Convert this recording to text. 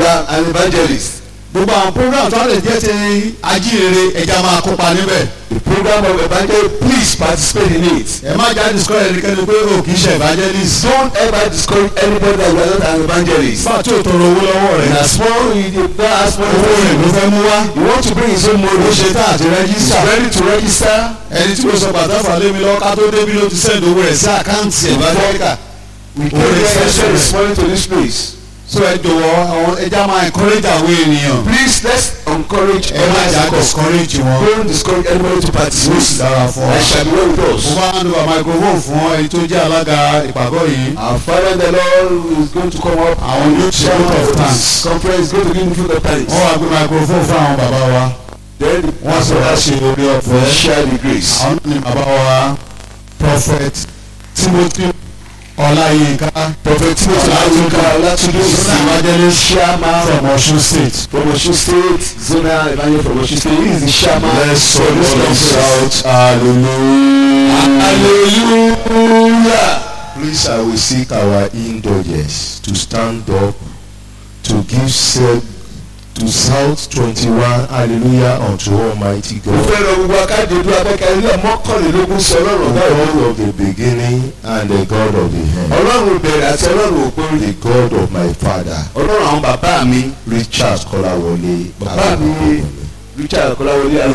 program and evangelist. gbogbo àwọn program tó lè jẹ́ ti ajíhìnrere ẹja máa kópa níbẹ̀ The program of evangelist, please participate in it. ẹ má já discourage ẹnikẹ́ni pé o kì í ṣe evangelist Don't ever discourage anybody that you are not an evangelist. bá a tí o tọrọ owó lọ́wọ́ And rẹ̀ as small you dey not ask money owó for rẹ̀ ló you. fẹ́ mú wá You want to bring his own ó money. ṣe tá àti He's rẹ́gísítà ready to register. ẹni tí mo sọ pàtàkì àlẹ́ mi lọ́wọ́ ká tó débi ló ti send owó rẹ̀ sí àkáǹtì evangelical We Oh, came yes, here yes, send yes. this money to this place. so ẹ jọ̀wọ́ àwọn ẹja máa encourage àwọn ènìyàn Please let's encourage ẹ má jà others to come. discourage wọn Don't discourage anybody to ó sì participate. dára fún I ọ. shall be well with mo us. bá ń lo microphone fún ẹni tó jẹ́ alága ìpàgọ́ yìí Our Father in the Lord who is going to come up. Àwọn yóò ṣe chairman vote of of thanks. this conference is going to give you the thanks. wọ́n wá gbé microphone fún àwọn bàbá wa Then wọ́n sọ wá ṣe orí we ọ̀fẹ́ share the grace. àwọn náà ni bàbá wa prophet Timothy Ọláyínká Prophet Timothy Aluka Olatunde is Zona the evangelist chairman from Osun State. from Osun State, Zonal Evangelist from Osun State. He is the chairman Let's for this conference. hallelujah. Hallelujah. Please, I will seek our indulgence to stand up to give self to South 21 hallelujah unto Almighty Mo God. fẹ́ rọ gbogbo akáde ojú akẹ́kẹ́ ilé mọ́kànlélógún sí The ọlọ́run ọ̀gá ìwọ́n. God of the beginning and the God of the end. Ọlọ́run ìbẹ̀rẹ̀ àti ọlọ́run òpin. The God of my father, Ọlọ́run àwọn bàbá mi. Richard Kolawole. Bàbá mi Richard Kọ́láwọlé